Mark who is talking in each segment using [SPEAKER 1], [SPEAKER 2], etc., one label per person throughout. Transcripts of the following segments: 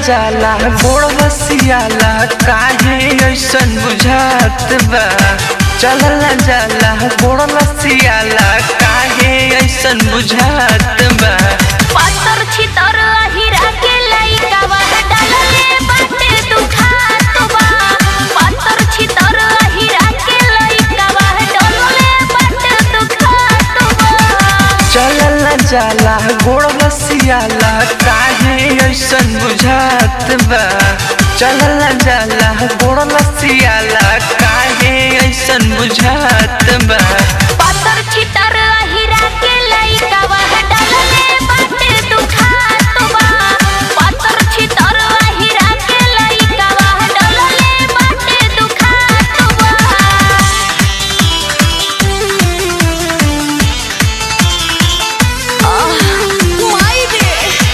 [SPEAKER 1] जाला गोड़ बसियाला काहे ऐसन बुझात बा चलल जाला गोड़ बसियाला काहे ऐसन बुझात बा
[SPEAKER 2] पातर छितर अहिरा के लइकावा डालले बाटे दुखात बा पातर छितर अहिरा के लइकावा डालले बाटे दुखात बा
[SPEAKER 1] चलल जाला गोड़ बसियाला काहे ऐसन बुझात बा चलल जाला गोड़ बसियाला काहे ऐसन बुझात बा
[SPEAKER 2] पातर छितर अहिरा के लइकावा डालले बाटे दुखात बा पातर छितर अहिरा के लइकावा डालले बाटे दुखात बा माई रे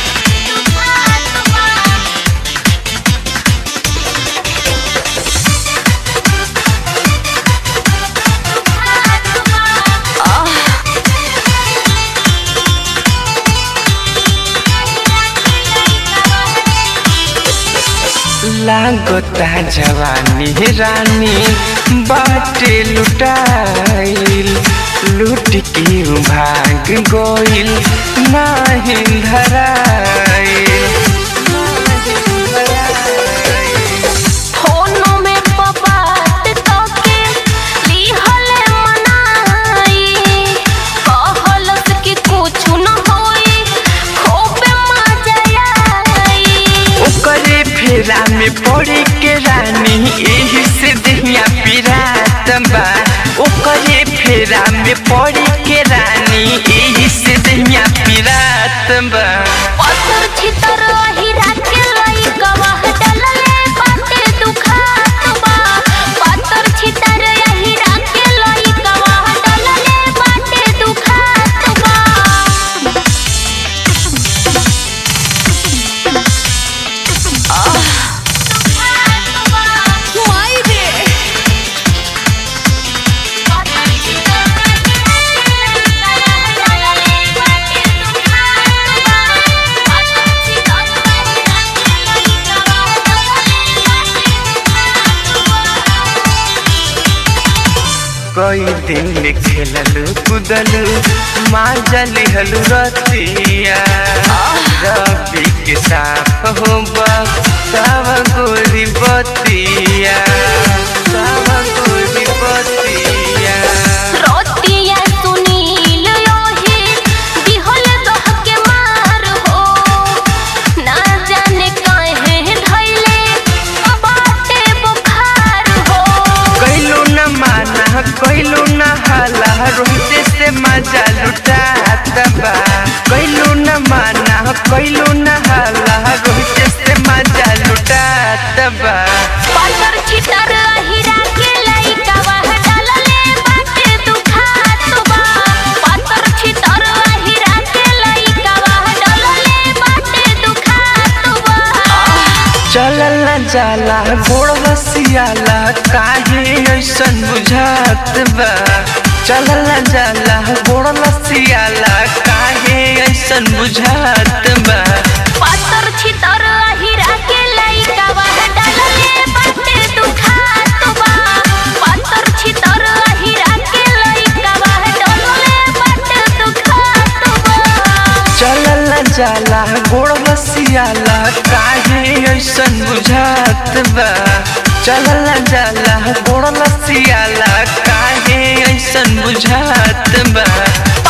[SPEAKER 1] लागता जवानी रानी बाटे लुटाइल लूट के भाग गोइल नाही धराइल
[SPEAKER 2] फोनो में बात कके लिहले मनाई कहलस कि कुछ न होई खूबे मजा आई
[SPEAKER 1] ओकरे फेरा में पड़ी के रानी एही से दहिया पिरात बा ओकरे फेरा में पड़ी के रानी एही से दहिया पिरात बा
[SPEAKER 2] पत्थर छितर अहिरा के लइकवा डलले बाटे दुखात बा पत्थर छितर अहिरा के लइकवा डलले बाटे दुखात बा माई रे
[SPEAKER 1] कई दिन खेललू कुदलू माजा लिहलू रतिया रबी के साफ हो तब गोरी बतिया तब गोरी बतिया
[SPEAKER 2] रोतिया सुनील योही दिहल दह के मार हो ना जाने काहे धैले बाटे बुखार हो
[SPEAKER 1] कैलू न माना कैलू न हाला रोते से मजा लुटात बा कैलू न माना कैलू न हाला रोते से मजा लुटात बा
[SPEAKER 2] पातर छितर अहिरा के लइकावा डालले बाटे दुखात बा पातर छितर अहिरा के लइकावा डालले बाटे दुखात बा
[SPEAKER 1] चलल न जाला गोड़ बसियाला काहे ऐसन बुझात बा चलल न जाला गोड़ बसियाला काहे ऐसन बुझात बा
[SPEAKER 2] पातर छितर अहिरा के लइकावा डालले बाटे दुखात बा पातर छितर अहिरा के लइकावा डालले बाटे दुखात बा
[SPEAKER 1] चलल न जाला गोड़ बसियाला काहे ऐसन बुझात बा चलल न जाला गोड़ बसियाला काहे ऐसन बुझात बा